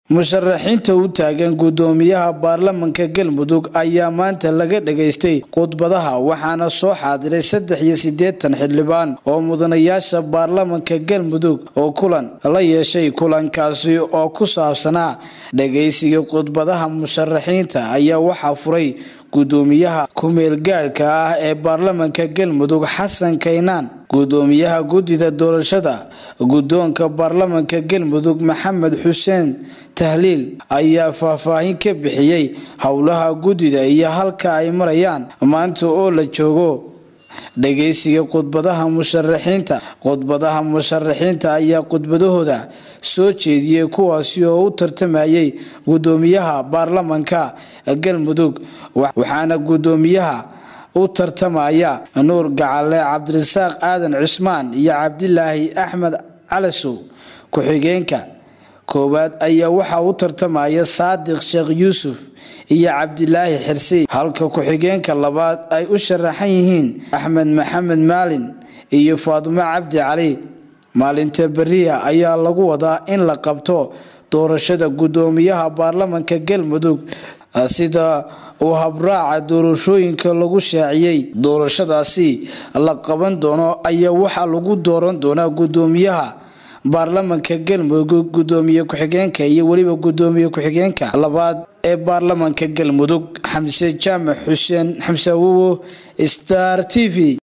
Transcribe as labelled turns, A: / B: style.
A: musharaxiinta u taagan gudoomiyaha baarlamanka galmudug ayaa maanta laga dhageystay khudbadaha waxaana soo xaadiray saddex iyo siddeetan xildhibaan oo mudanayaasha baarlamanka galmudug oo kulan la yeeshay kulankaasi oo ku saabsanaa dhageysiga khudbadaha musharaxiinta ayaa waxaa furay gudoomiyaha ku-meelgaadhka ah ee baarlamanka galmudug xasan kaynaan gudoomiyaha guddida doorashada guddoonka baarlamanka galmudug maxamed xuseen tahliil ayaa faahfaahin ka bixiyey howlaha guddida iyo halka ay marayaan maanta oo la joogo dhageysiga khudbadaha musharaxiinta khudbadaha musharaxiinta ayaa khudbadahooda soo jeediyey kuwaasi oo u tartamayay gudoomiyaha baarlamanka galmudug waxaana gudoomiyaha u tartamaya nuur gacale cabdirasaaq aadan cismaan iyo cabdilaahi axmed calasow ku-xigeenka koowaad ayaa waxaa u tartamaya saadiq sheekh yuusuf iyo cabdilaahi xirsi halka ku-xigeenka labaad ay u sharaxan yihiin axmed maxamed maalin iyo faadimo cabdi cali maalinta beriya ayaa lagu wadaa in la qabto doorashada gudoomiyaha baarlamanka galmudug sida uu habraaca doorashooyinka lagu shaaciyey doorashadaasi la qaban doono ayaa waxaa lagu dooran doonaa gudoomiyaha baarlamanka galmudug gudoomiye ku-xigeenka iyo weliba gudoomiye ku-xigeenka labaad ee baarlamanka galmudug xamse jaamac xuseen xamse awowo star t v